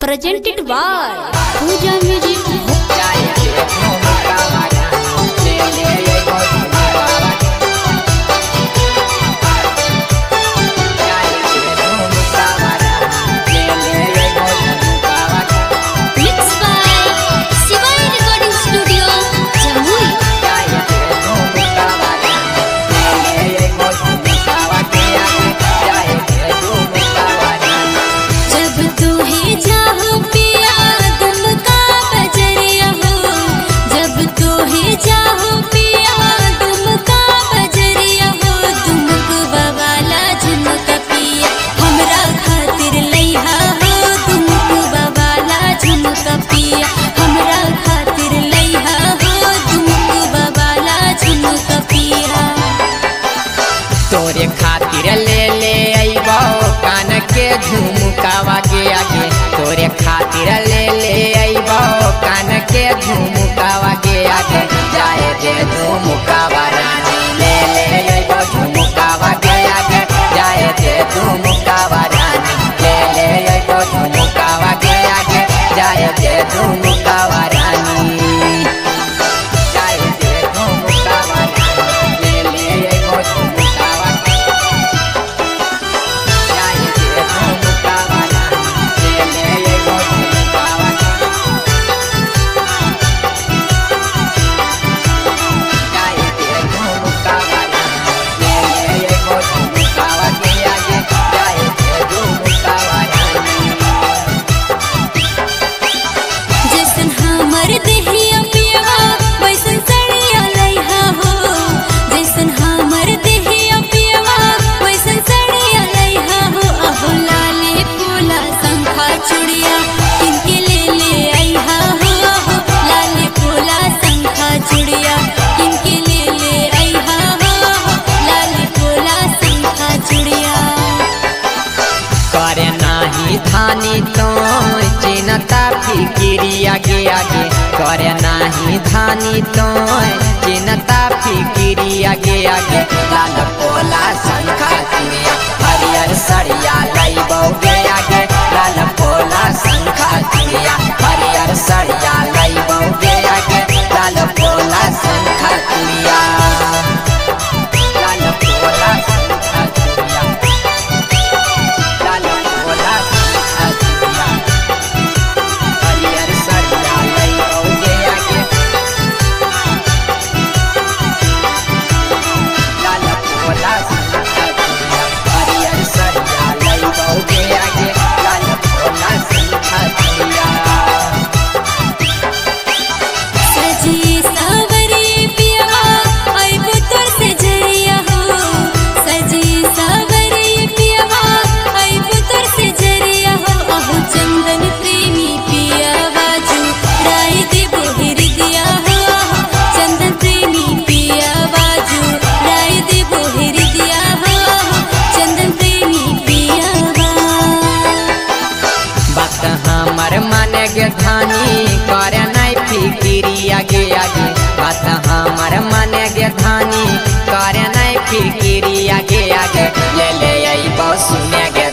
presented by Pooja Music. Mixed by Shivai Recording Studio, Jamui. जब तू ही जाहो पिया तुम का बजरिया हो जब तू ही जाहो पिया तुम का बजरिया हो तुमको बवाला झुमका पिया हमरा खातिर लइहा हो तुमको बवाला झुमका पिया हमरा खातिर लइहा हो तुमको बवाला झुमका पिया तोरे खातिर ले ले अइबो कान के झुमकावा के आगे तोरे खातिर ले ले अइबो कान के झुमकावा के आगे जाए दे झुमकावा रानी ले ले अइबो झुमकावा के आगे जाए दे झुमकावा रानी ले ले अइबो झुमकावा के आगे जाए दे झुमकावा रानी जाए दे झुमकावा रानी ले ले अइबो झुमकावा जाए दे झुमकावा रानी ले ले अइबो झुमकावा जाए दे झुमकावा रानी ले ले अइबो झुमकावा के आगे जाए दे झुमकावा रानी जैसन हमर देहिया पियवा वैसन सड़िया लइहा हो जैसन हमर देहिया पियवा वैसन सड़िया लइहा हो अहो लाले फूला शंखा चूड़िया किनके ले ले अइहा हो अहो लाले फूला शंखा चूड़िया किनके ले ले अइहा हो अहो लाले फूला शंखा चूड़िया करे नाही धानी तो चिनता फिकिरी आगे आगे करे नाही धानी तो चिनता फिकिरी आगे आगे लाल पोला शंखा चुड़िया हरियर सरिया लइबोगे आगे लाल पोला शंखा चुड़िया हरियर सरिया लइबोगे आगे लाल पोला शंखा चुड़िया लाल पोला शंखा चुड़िया लाला भोला सिंहा चुड़िया हरियर सरिया लइबोगे आगे लाला भोला सिंहा चुड़िया हरियर सरिया लइबोगे आगे लाला भोला सिंहा चुड़िया सजी सावरी पिया आइबो तोर से जरिया हो सजी सावरी पिया आइबो तोर से जरिया हो अहो चंदन प्रेमी पिया बाजू राय देबो हृदया हो अहो चंदन प्रेमी पिया बाजू राय देबो हृदया हो अहो चंदन प्रेमी पिया बा बात हमर मन के धानी करे नहीं फिकिरी आगे आगे बात हमर मन के धानी करे नहीं फिकिरी आगे आगे ले ले आई सुने गे